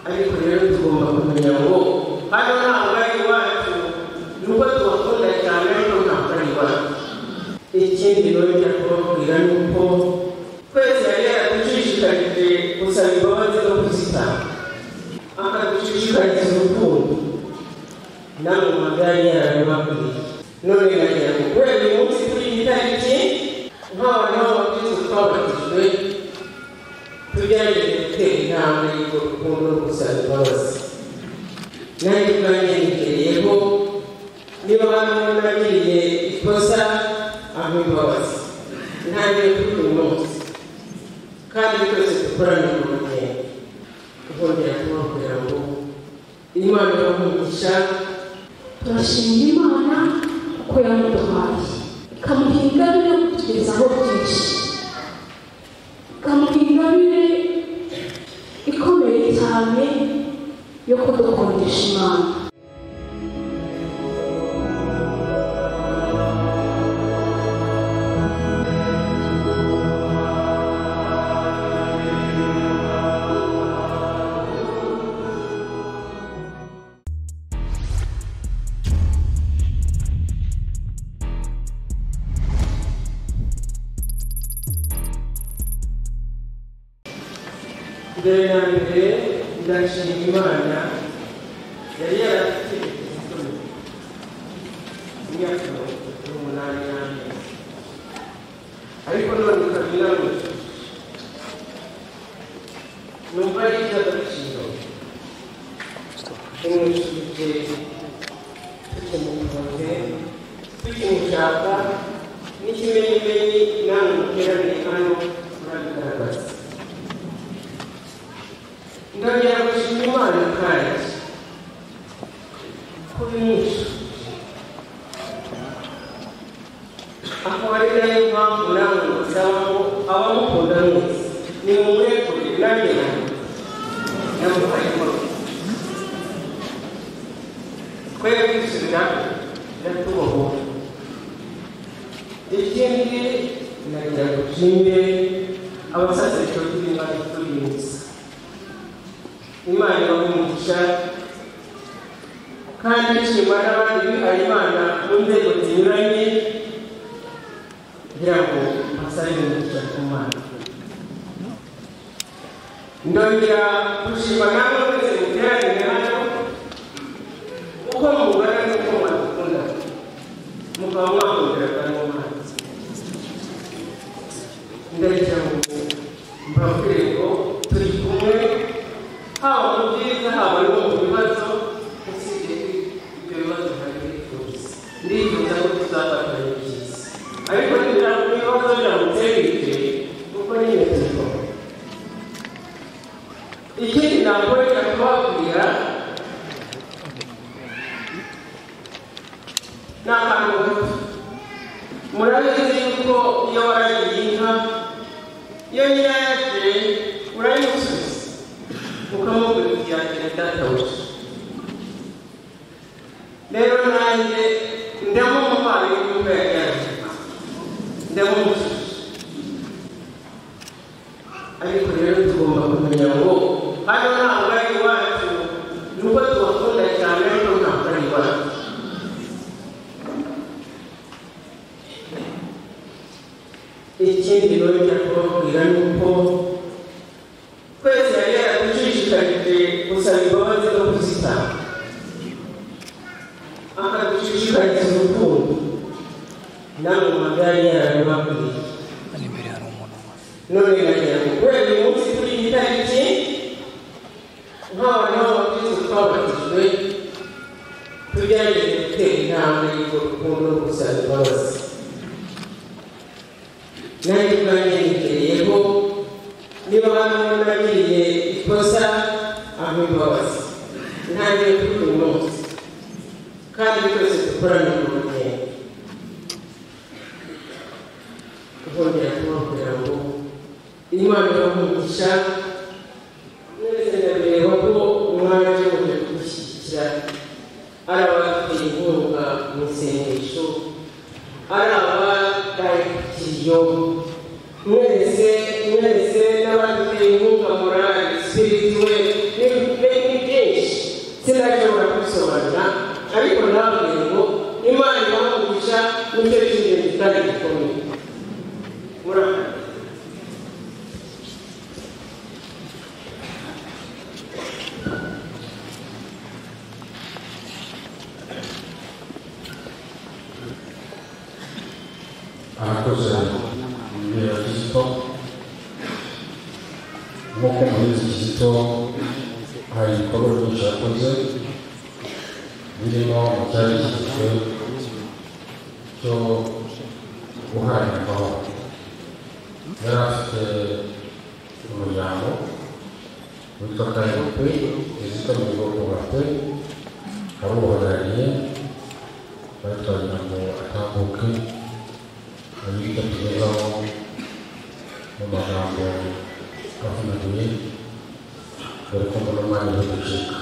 ariko rero tugomba kumenya ngo hano ntabwo ari iwacu nubwo tubakunda cyane ariko ntabwo ari iwacu ikindi nongera kubabwira ni uko twese yari yaraducishikarije gusaba imbabazi no kuzitanga akadushishikariza urukundo nawe mwaga yari yarabibabwiye none nagira ngo kubera uyu munsi kuri iyi tariki nk'abantu b'abakristo twabatijwe tugerageze gutera intambwe y'urwo rukundo no gusaba imbabazi nanjye ubwanjye nitereyeho niba hano nagiriye ikosa aho imbabazi ntangire kuri uyu munsi kandi twese dukorane mu rugendo tukongera kubabwira ngo imana iramugisha turashimira imana kuko yamuduhaye ikamuha ingabire yo kutugezaho byinshi ikamuha ingabire ikomeye cyane yo kudukundisha imana mbere na mbere ndashima imana yari yarafite igikomeye imyaka mirongo itatu n'umunani n'amezi ariko none ikaba iramujije numva ari iby'agaciro tumwishyurije tukimukunze tukimushaka n'ikimenyimenyi namwe muteraniye hano murabigaragaza ndongera gushima imana kandi kubinisha aho ari nayo mpamvu namwe musaba ngo abamukunda mwese nimumurekuye nanjye nanjye namufayemo twebwe dusubira ndatubohora ikindi nagira ngo nshimire abasasishozi b'imana turi munsi imana ibamugisha kandi nshima n'abandi bihaye imana mu nzego zinyuranye kugira ngo basabe umugisha ku mana ndongera gushima namwe mwese muteranire hano uko mubara n'uko mwadukunda mukaba mwakongera kandi mwanze ndagira ngo mbabwire ngo turi kumwe haba mu byiza haba no mu bibazo usibye ibyo bibazo hari bifuza ndifuza ko tuzafatanya byiza ariko niba ibibazo biramutse bije kuko nyine tubikora ikindi nakorera kubabwira ni ahantu gato murabizi yuko iyo waragiye inka iyo nyirayaje urayimusubiza ukamubwira uti yakira databuja rero nanjye ndemo umuvandimwe w'imvura yanjye ndemo umususu ariko rero tugomba kumenya ngo hano ntabwo ari iwacu nubwo tubakunda cyane ariko ntabwo ari iwacu ikindi nongera kubabwira ni uko twese yari yaradushishikaje gusaba imbabazi no kuzitanga akadushishikariza urukundo nawe mwaga yari yarabibabwiye Hano imbere hari umuntu wambaye none nagira ngo kubera uyu munsi kuri iyi tariki nk'abantu b'abakristo twabatijwe tugerageze gutera intambwe y'urwo rukundo no gusaba imbabazi nanjye ubwanjye nitereyeho niba hano nagiriye ikosa aho imbabazi ntangire kuri uyu munsi kandi twese dukorane mu rugendo tukongera kubabwira ngo imana iramugisha mwese ndabireba ko mwaje muje kudushyigikira ari abateye inkunga mu isengesho ari abatarikiyo mwese mwese n'abateye inkunga morali sipirituwe n'ibindi hari ibikorwa byinshi yakoze birimo mu cyari gishyizwe cyo guharirwaho yari afite umuryango witwa kayope wizita mu bigo kubape abuhagarariye batwagira ngo atambuke abita tugezaho mu magambo avunaguye dore ko mbona umwanya wo gucika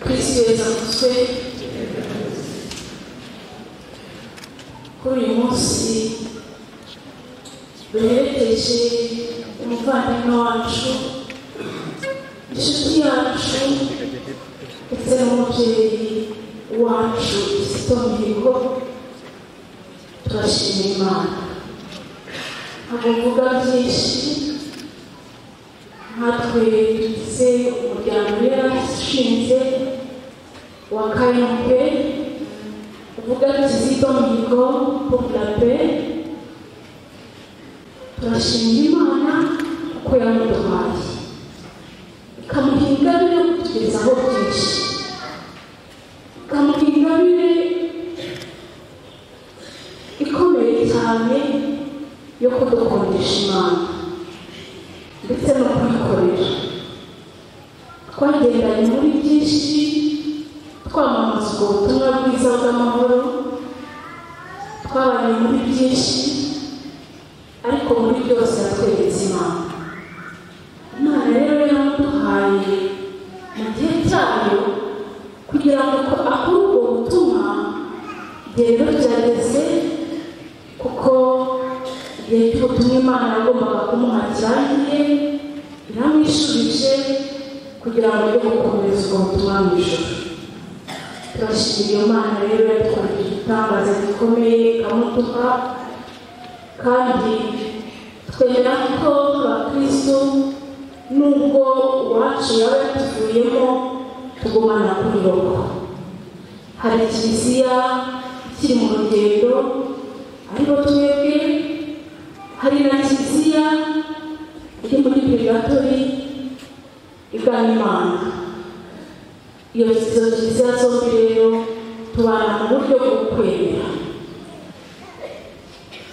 kwishyurira mutwe kuri uyu munsi duherekeje umuvandimwe wacu inshuti yacu ndetse n'umubyeyi wacu Kizito Mihigo turashima imana ntabwo mvuga byinshi natwe tugize umuryango yarashinze wa karindwi uvuga kizito mihigo populape turashima imana kuko yamuduhaye ikamuha ingabire yo kutugezaho byinshi ikamuha ingabire ikomeye cyane yo kudukundisha imana ndetse no kuyikorera twagendanye muri byinshi twamamaza ubwo butumwa bwiza bw'amahoro twabanye muri byinshi ariko muri byose yatweretse imana imana rero yaraduhaye mu gihe cyayo kugira ngo ko aho ubwo butumwa rero byageze kuko igihe cy'ubutumwa imana yagombaga kumuha cyagiye iramwishubije kugira ngo ajye gukomeza ubwo butumwa mu ijoro turashimira iyo mana rero yatwariye igitangaza gikomeye ikamutuka kandi twemera ko abakristo nubwo uwacu yaba yatuvuyemo tugumana kuri roho hari kiliziya ikiri mu rugendo aribo twebwe hari na kiliziya iri muri purigatori igana imana iyo izo kiliziya zombi rero tubana mu buryo bwo kwemera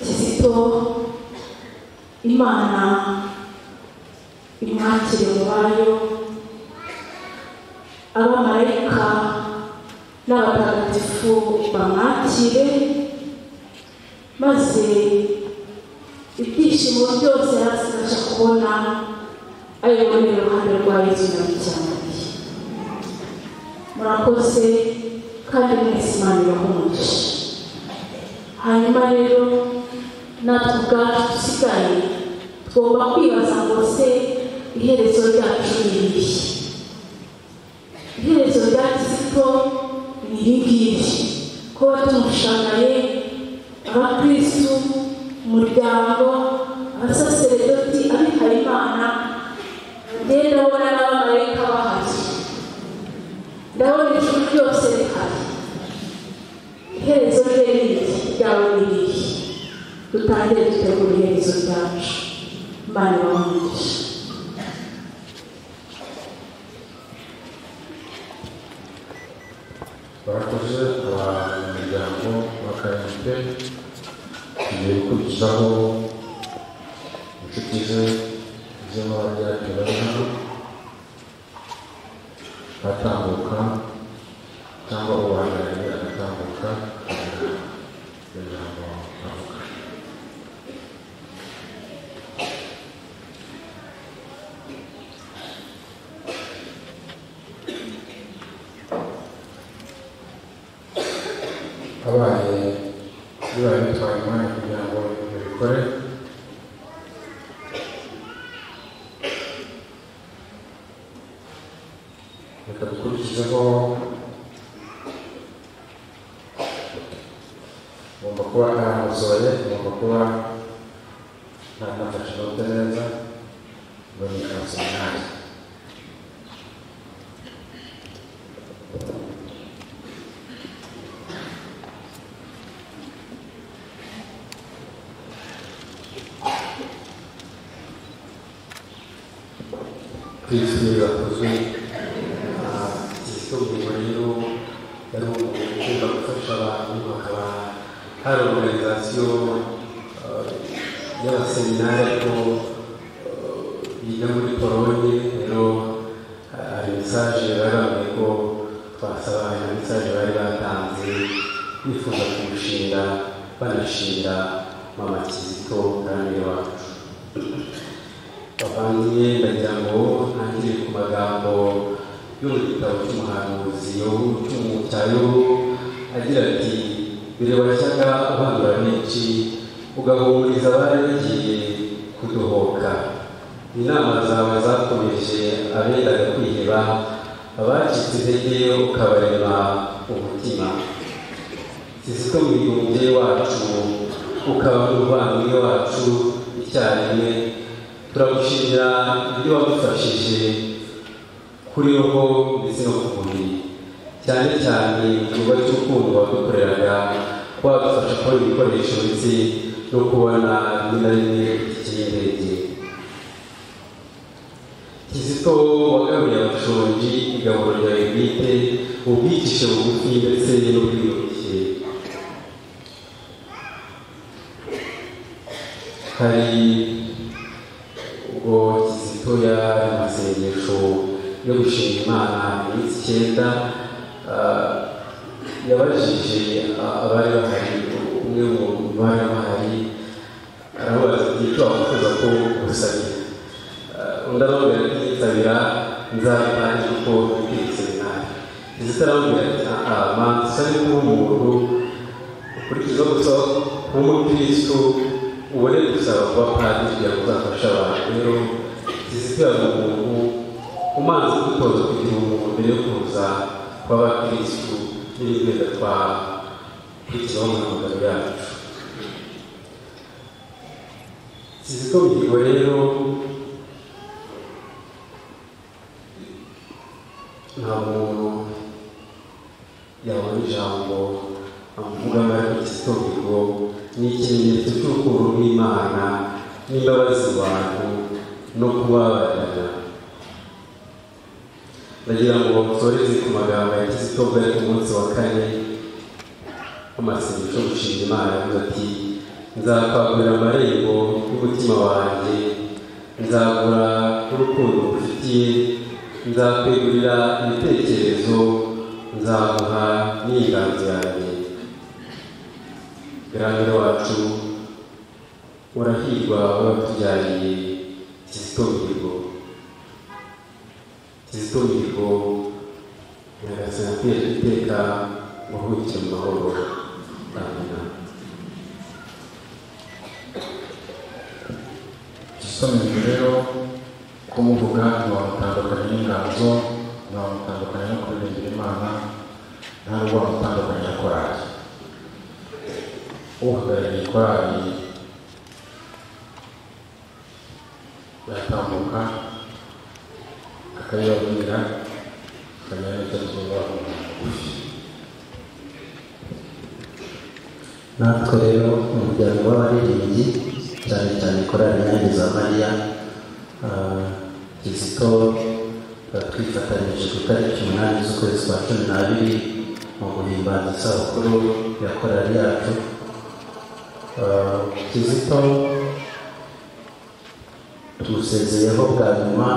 kizito imana imwakire mu bayo abamarayika n'abatagatifu bamwakire maze ibyishimo byose yazibasha kubona ari muri iruhande rwa yezu na bicyamariye murakoze kandi mwese imana irahumuje hanyuma rero natwe ubwacu dusigaye tugomba kwibaza ngo se iherezo ryacu ni irihe iherezo rya kizito ni iri ngiri kuba tumushagaye abakristu umuryango abasaseredoti abihayimana njye ndabona n'abamarayika bahari ndabona ijuru ryose rihari iherezo rye ni iri ryawe ni irihe dutangire dutegura iherezo ryacu imana ibahe barakoze abanyamuryango ba karindwi tugiye gukurikizaho inshuti ze z'abajyaje bari hano batambuka cyangwa ubahagarariye agatambuka kugira ngo avuga abaye bibaye bitwaye umwanya kugira ngo babikore reka dukurikizeho ugomba kuba bamuzoye ngomba kuba ntanafashe inote neza ngo ni kaseminari kw'isi bakozwe igitungo rero yari umuntu ukunda gufasha abantu hakaba hari organizasiyo y'abaseminari ariko biga muri polonye rero hari mesaje barambuye ko twasaba iyo mesaje bari batanze bifuza kurushinga banashinga mama kizito kandi wacu bavanye ndagira ngo ntangire ku magambo yo mu gitabo cy'umuhanuzi Yobu, cy'umu- cya yobu agira ati bireba shyaka uhangura benshi ugahumuriza abari bagiye kudohoka inama zawe zakomeje abendaga kwiheba abacitse intege ukabarema umutima kizito mwigunge wacu ukaba n'umuvandimwe wacu icyarimwe turagushimira ibyo wadufashije kuriho ndetse no ku mubiri cyane cyane igikorwa cy'urukundo wadukoreraga wadufasha kubona ibikoresho ndetse no kubona rimwe na rimwe ikinyendege kizito wagaruye abashonji igaburo ryawe bwite ubwicishe bugufi ndetse n'ubwiyoroshye hari ubwo kizito yari mu masengesho yo gushima imana iminsi icyenda ah, yabajije ah, abari bahari umwe mu bari bahari arabaza ati icyo wakwifuza ko ngusabira Ah, undi aramubwira ati nsabira nzabitange kuko mfite seminari kizito aramubwira ati "Ah, manza usane kuba umuntu ukurikiza gusaba nk'umukristo ubone gusaba kuba padiri kugira ngo uzafashe abantu rero kizito yari umuntu umanza kwitoza kugira umuntu mbere yo kuza kw'abakristo n'ibindi twakurikizaho mu magana yacu kizito mihigo rero nta muntu yabona ijambo avuga amarikisito ngo ni ikimenyetso cy'urukundo rw'imana n'imbabazi abantu no kubabarira ndagira ngo nsoreze ku magambo ya kizito bwari ku munsi wa kane amasengesho yo gushinga imana yavuze ati nzakwagurira amarembo y'umutima wanjye nzagura urukundo ngufitiye nzakwegurira ibitekerezo nzaguha n'inganzo yanjye Grahamwe wacu urahirwa wabatujyaniye kizito mihigo kizito mihigo nyagasani atera iteka wahukire mu mahoro amina igisomero rero kumuvuga ntiwamutandukanya n'inganzo ntiwamutandukanya no kuririmbira imana nta n'ubwo wamutandukanya na korali uhagarariye korali yatambuka akayibabwira akamenya n'icyo tuba mugufi natwe rero umuryango w'abaririmbyi cyane cyane korali nyange za mariya ah, kizito ah, twifatanyije ku itariki umunani z'ukwezi kwa cumi n'abiri mu guhimbaza isabukuru ya korali yacu Ah, kizito tumusezeyeho bwa nyuma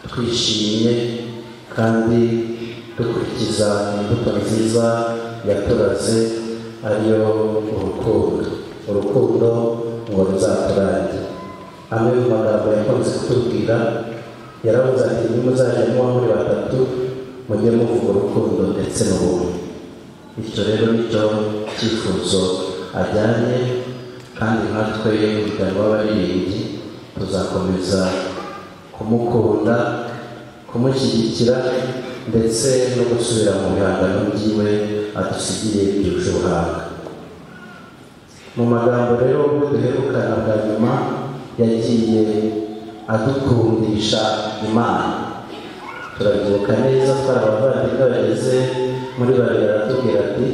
twishimye kandi dukurikiza imbuto nziza yaturaze ariyo urukundo urukundo ngo ruzaturage amwe mu magambo yakunze kutubwira yaravuze ati nimuzaje muba muri batatu mujye muvuga urukundo ndetse n'ubumwe bityo rero nicyo cyifuzo ajyanye kandi natwe umuryango w'abaririmbyi tuzakomeza kumukunda kumushyigikira ndetse no gusubira mu bihangano byiwe adusigiye byuje ubuhanga mu magambo rero ubwo duherukana bwa nyuma yagiye adukundisha imana turabyibuka neza twari abavandimwe bageze muri babiri aratubwira ati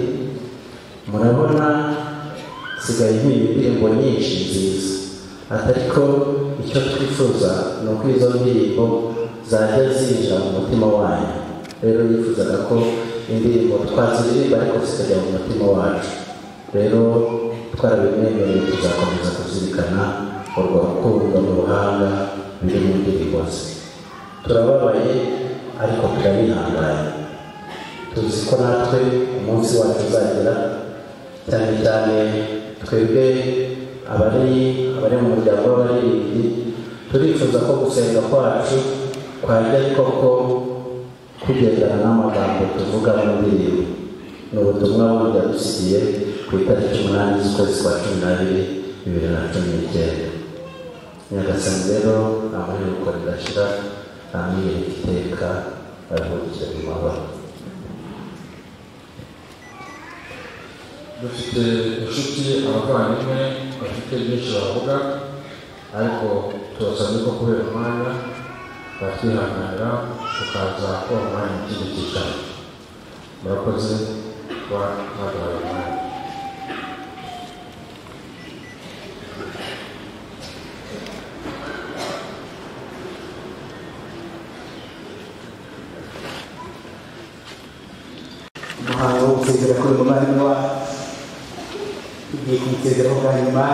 murabona sigaye impimba indirimbo nyinshi nziza ati ariko icyo twifuza ni uko izo ndirimbo zajya zinjira mu mutima wanyu rero yifuzaga ko indirimbo twaziririmba ariko zikajya mu mutima wacu rero twarabimwemereye tuzakomeza kuzirikana urwo rukundo n'ubuhanga biri mu ndirimbo ze turababaye ariko turabihanganye tuzi ko natwe umunsi wacu uzagera cyane cyane twebwe abari abari mu muryango w'abaririmbyi turifuza ko gusenga kwacu kwajya ari koko kugendana n'amagambo tuvuga mu ndirimbo ni ubutumwa bundi yadusigiye ku itariki umunani z'ukwezi kwa cumi n'abiri bibiri na cumi n'icyenda nyagasani rero amahirwe uko ridashira ntamwiyereka iteka aruhukire mu mabara dufite inshuti abavandimwe bafite byinshi bavuga ariko turasabye ko kubera umwanya batwihanganira tukaza kuba umwanya mu kindi cyicaro murakoze kuba mwaduhaye umwanya umuhango wo gusezera kuri muvandimwe tugiye kumusezeraho bwa nyuma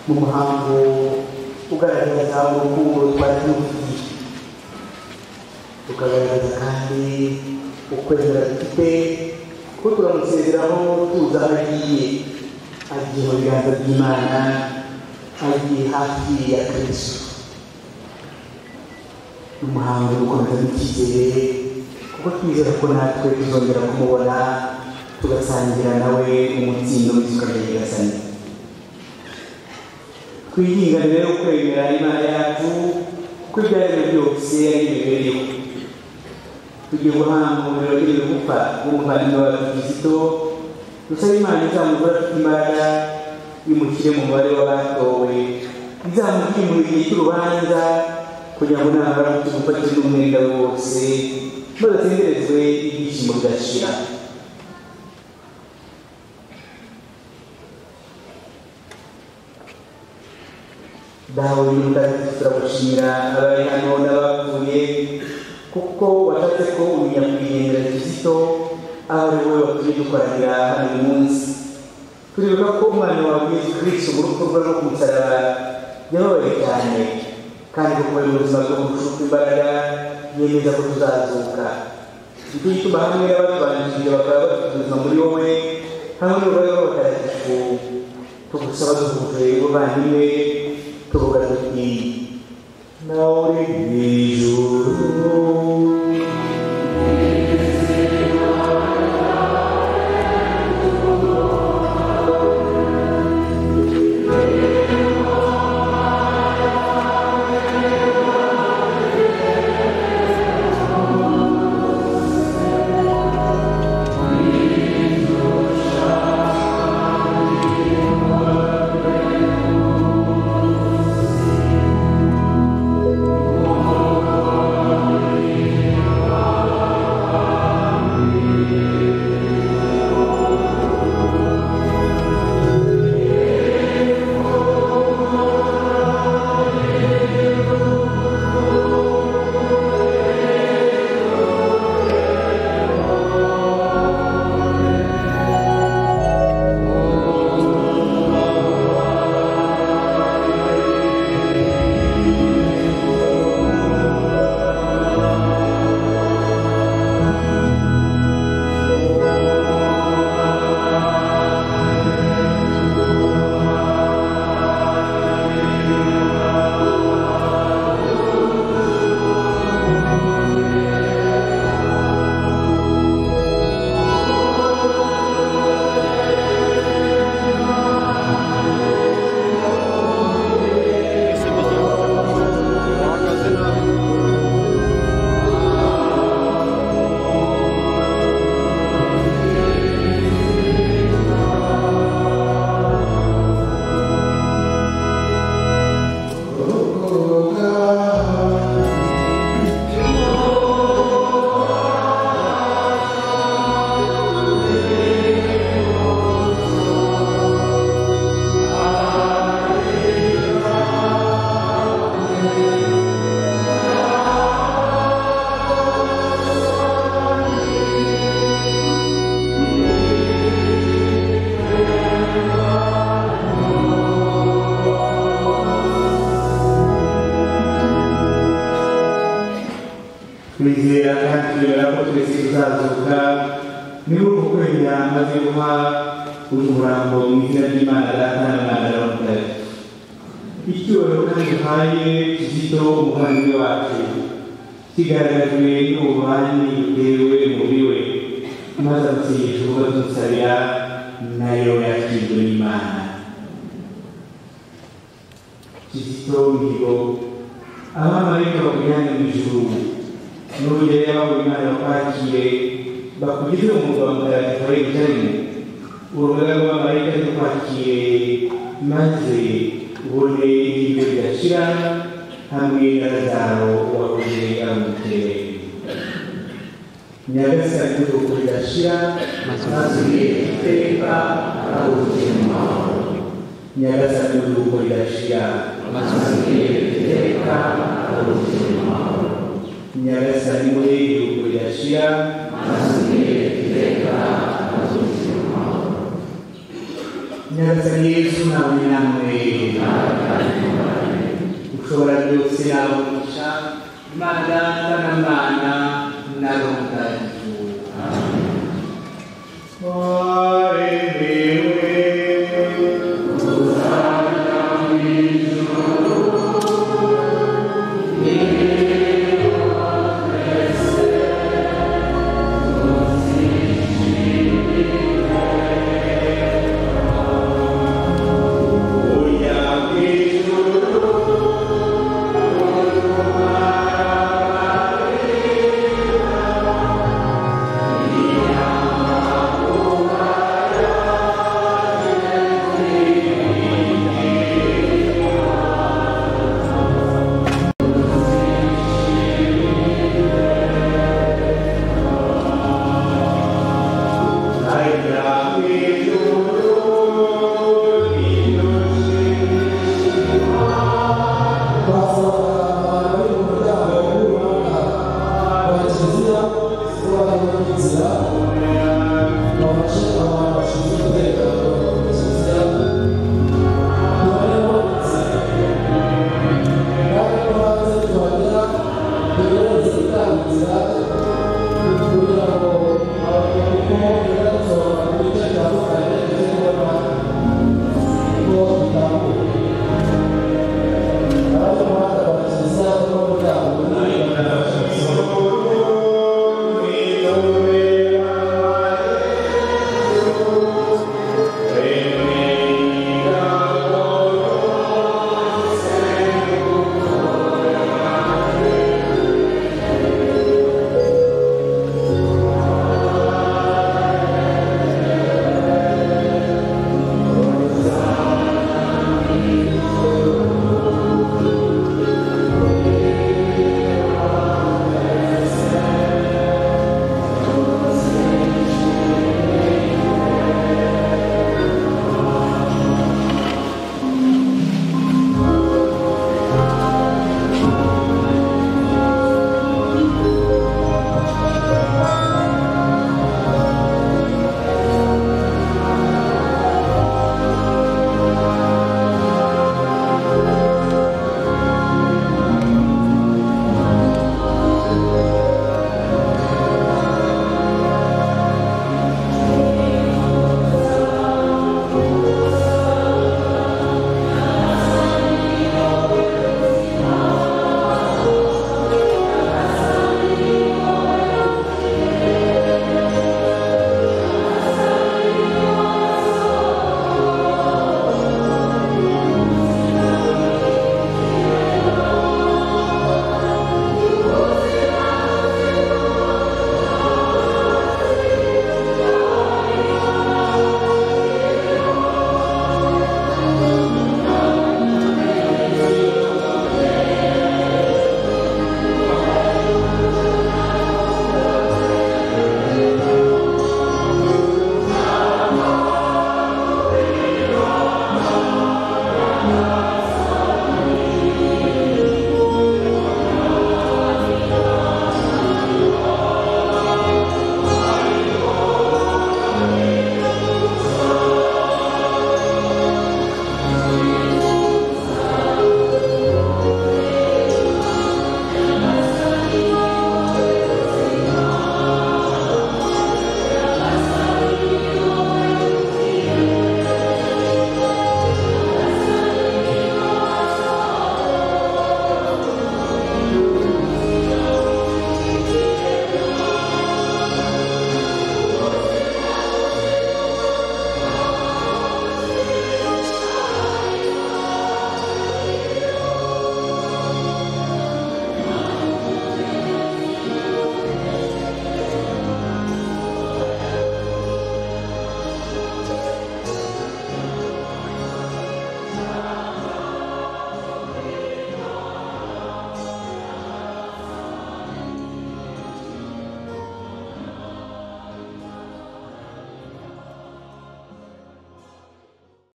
mu muhango ugaragaza urukundo twari tumufitiye tukagaragaza kandi ukwezi dufite ko turamusezeraho tuzi aho agiye agiye mu biganza by'imana agiye hafi ya kristo n'umuhango wo gukomeza n'icyizere kuko twizera ko natwe tuzongera kumubona tugasangira nawe umutsindo w'isuka rya nyagasani twihingane rero kwemera imana yacu kuko ibyo ari byo byose ari imibereho tugiye guhanga umuriro w'ibiro gupfa w'umuvandimwe wa kizito dusaba imana izamugora afite imbaraga imushyire mu mubare w'abatowe izamukingurira igihe cy'urubanza kugira ngo nabara tugufatire n'umwenda we wose maze atenderezwe ibyishimo bidashira dawe mutagatifu turagushimira abaye hano n'abapfuye kuko washatse ko umenya kugendera kizito aho ari wowe watumye dukoranira hano uyu munsi turibuka ko umwana wawe yesu kirisito mu rupfu rwe no ku musaraba yababaye cyane kandi kuko ari mu buzima bwo gushuka imbaraga yemeza ko tuzazuka nicyo gituma hamwe n'abatubanjirije bakaba bafite ubuzima muri wowe hamwe n'urubaga rw'abatagatifu tugusaba duhuje ubuvandimwe tuvuga tuti nawe uri mu ijuru Amen. tuzera kandi twizera ko twese tuzazuka niba uko kwemera maze guha uyu murambo mu izina ry'imana data na mwana na mutare icyubahiro kandi duhaye kizito umuvandimwe wacu kigaragajwe n'ububanyi butewe muri we maze amusengesha uko tumusabira nayo yakirwe n'imana kizito mihigo abamarayika bakujyanye mu ijuru n'urugero y'ababonye imana bakwakire bakugize umwuga wa mutagatifu wa yerusalemu urugaga rw'abamarayika rukwakire maze ubone ibiryo bidashira hamwe na lazaro wakoze amutere nyagasani n'urugo ridashira maze ubwire iteka ari ubuzima nyagasani n'urugo ridashira maze ubwire iteka ari ubuzima nyagasani we y'urugo ridashira maze ubwire iteka ari ubuzima nyagasani yesu nawe namwe ushobora byose yabugisha imana na mana na roho mutagatifu